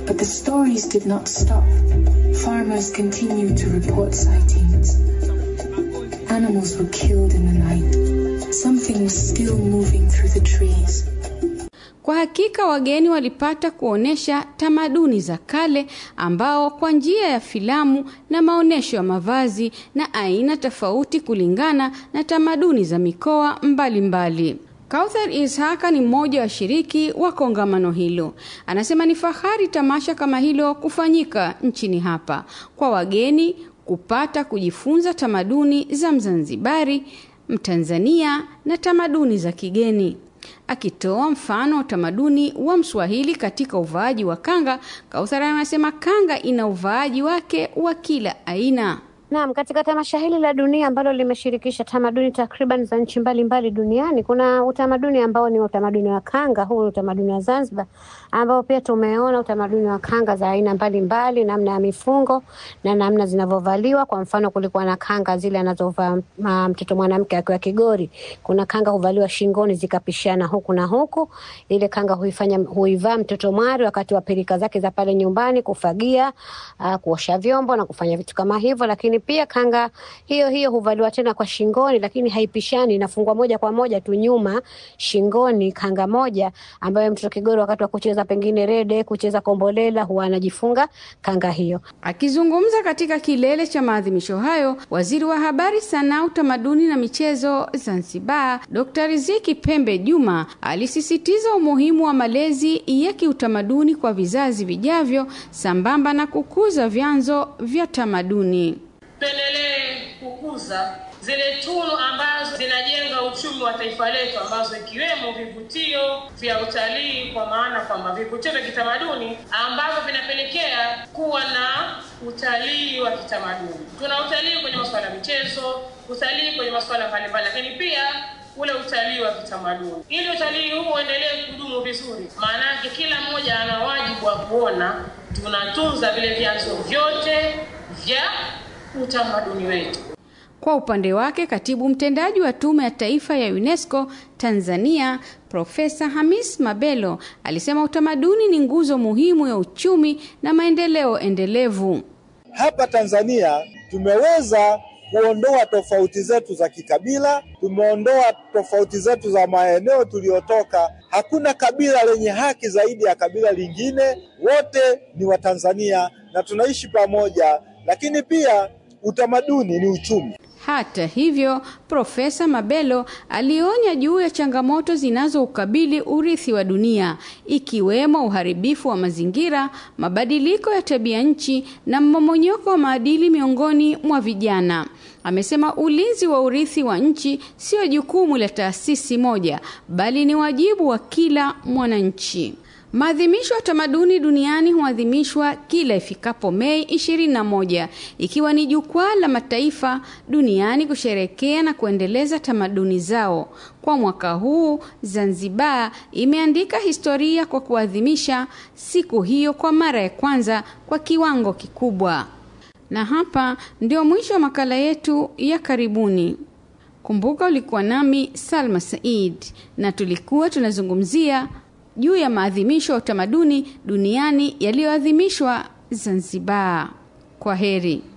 But the stories did not stop. Farmers continued to report sightings. Animals were killed in the night. Something was still moving through the trees. Kwa hakika wageni walipata kuonesha tamaduni za kale ambao kwa njia ya filamu na maonesho ya mavazi na aina tofauti kulingana na tamaduni za mikoa mbalimbali. Kauthar Ishaka ni mmoja wa washiriki wa kongamano hilo. Anasema ni fahari tamasha kama hilo kufanyika nchini hapa kwa wageni kupata kujifunza tamaduni za Mzanzibari, Mtanzania na tamaduni za kigeni. Akitoa mfano wa utamaduni wa Mswahili katika uvaaji wa kanga, Kauthar anasema kanga ina uvaaji wake wa kila aina. Naam, katika tamasha hili la dunia ambalo limeshirikisha tamaduni takriban za nchi mbalimbali duniani, kuna utamaduni ambao ni utamaduni wa kanga. Huu ni utamaduni wa Zanzibar, ambao pia tumeona utamaduni wa kanga za aina mbalimbali, namna ya mifungo na namna zinavyovaliwa. Kwa mfano, kulikuwa na kanga zile anazovaa mtoto mwanamke akiwa Kigori. Kuna kanga huvaliwa shingoni zikapishana huku na huku. Ile kanga huifanya huivaa mtoto mwari wakati wa pilika zake za pale nyumbani, kufagia, uh, kuosha vyombo na kufanya vitu kama hivyo, lakini pia kanga hiyo hiyo huvaliwa tena kwa shingoni, lakini haipishani, inafungwa moja kwa moja tu nyuma shingoni, kanga moja ambayo mtoto Kigori wakati wa kucheza pengine rede, kucheza kombolela, huwa anajifunga kanga hiyo. Akizungumza katika kilele cha maadhimisho hayo, waziri wa habari, sanaa, utamaduni na michezo Zanzibar, Dr. Riziki Pembe Juma alisisitiza umuhimu wa malezi ya kiutamaduni kwa vizazi vijavyo sambamba na kukuza vyanzo vya tamaduni. Tuendelee kukuza zile tunu ambazo zinajenga uchumi wa taifa letu, ambazo ikiwemo vivutio vya utalii, kwa maana kwamba vivutio vya kitamaduni ambavyo vinapelekea kuwa na utalii wa kitamaduni. Tuna utalii kwenye masuala ya michezo, utalii kwenye masuala mbalimbali, lakini pia ule utalii wa kitamaduni. Ili utalii huu uendelee kudumu vizuri, maana yake kila mmoja ana wajibu wa kuona tunatunza vile vyanzo vyote vya utamaduni wetu. Kwa upande wake, katibu mtendaji wa Tume ya Taifa ya UNESCO Tanzania, Profesa Hamis Mabelo alisema utamaduni ni nguzo muhimu ya uchumi na maendeleo endelevu. Hapa Tanzania tumeweza kuondoa tofauti zetu za kikabila, tumeondoa tofauti zetu za maeneo tuliyotoka. Hakuna kabila lenye haki zaidi ya kabila lingine, wote ni Watanzania na tunaishi pamoja, lakini pia utamaduni ni uchumi. Hata hivyo, Profesa Mabelo alionya juu ya changamoto zinazoukabili urithi wa dunia ikiwemo uharibifu wa mazingira, mabadiliko ya tabia nchi na mmomonyoko wa maadili miongoni mwa vijana. Amesema ulinzi wa urithi wa nchi sio jukumu la taasisi moja, bali ni wajibu wa kila mwananchi. Maadhimisho ya tamaduni duniani huadhimishwa kila ifikapo Mei 21 ikiwa ni jukwaa la mataifa duniani kusherekea na kuendeleza tamaduni zao. Kwa mwaka huu, Zanzibar imeandika historia kwa kuadhimisha siku hiyo kwa mara ya kwanza kwa kiwango kikubwa. Na hapa ndio mwisho wa makala yetu ya karibuni. Kumbuka ulikuwa nami Salma Said na tulikuwa tunazungumzia juu ya maadhimisho ya utamaduni duniani yaliyoadhimishwa Zanzibar. Kwa heri.